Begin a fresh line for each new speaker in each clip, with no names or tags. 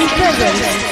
Broadcasting presents.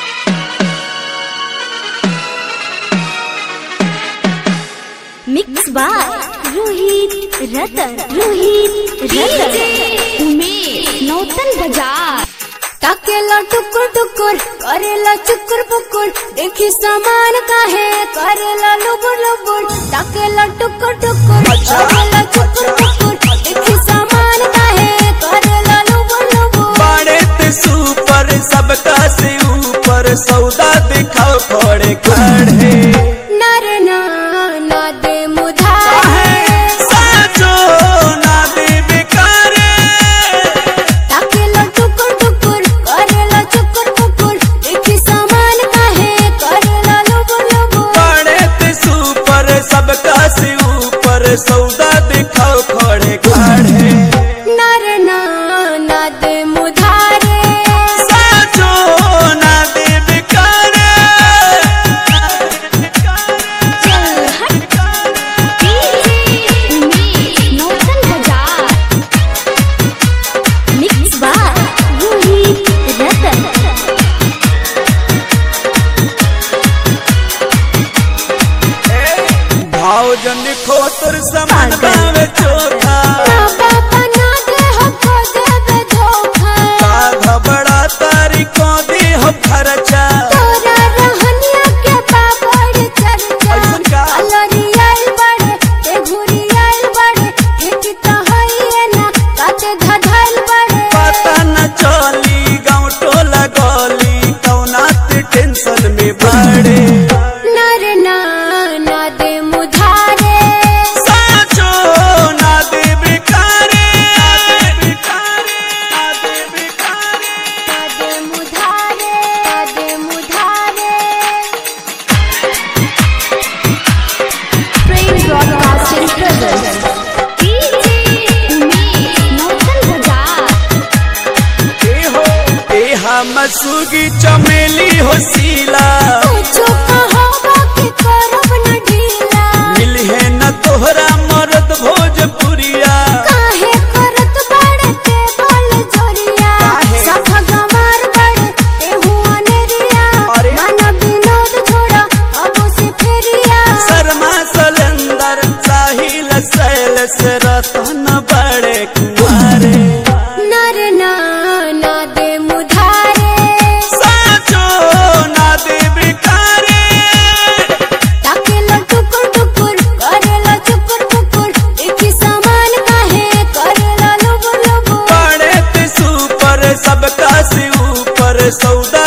Mix by Rohit Ratan. Rohit Ratan.
Umesh नौतन बाजार
ताकेला टुकुर टुकुर करेला चुकुर पुकुर देखी सामान काहे करेला लुबुर लुबुर ताकेला टुकुर टुकुर करेला चुकुर पुकुर देखी सामान काहे करेला लुबुर लुबुर
बड़े ते सुपर सबका से ऊपर सौदा दिखाओ खड़े खड़े
नर ना ना दे मुधारे
साचो ना दे बेकारे
ताकेला टुकुर टुकुर करेला चुकुर पुकुर देखी सामान काहे करेला लुबुर लुबुर
बड़े ते सुपर सबका से ऊपर सौदा दिखाओ खड़े खड़े
नर ना ना दे मुधारे
साचो ना दे बेकारे
उमेश नौतन बाजार
Mix by Rohit Ratan.
भाव जन खोतर समान बावे चोथा
ना बाबा ना दे हमको देवे धोखा
का घबड़ा तारी को दी हो खर्चा
तोरा रहनिया के बाबड़ चर्चा
ऐसन का?
अलरी आइल बड़े ते घुरी आइल बड़े खेती तो हइए ना काते धधाइल बड़े
पता न चली गाँव टोला गली कौना ते टेंशन में पड़े
नर ना ना दे मुधारे
साचो ना दे बेकारे बेकारे ना दे बेकारे
ना दे मुधारे ना दे मुधारे
Train Broadcasting presents.
उमेश नौतन बाजार
ए हो ए हम सुगी चमेली हो सीला
कुछो कहो कि करब न ढीला
मिलहे न तोहरा मरद भोजपुरिया
काहे करत बड़े ते बोल जोरिया
काहे?
सफा गमार बड़े ते हुआ नेरिया
अरे?
मन विनोद छोड़ा अब से फेरिया
शर्मा सलेंदर साहिल सैल से रतन बड़े कुमारे
नर ना ना दे मुधारे
साचो ना दे बेकारे
ताकेला टुकुर टुकुर करेला चुकुर पुकुर देखी सामान काहे करेला लुबुर लुबुर
बड़े ते सुपर सबका से ऊपर सौदा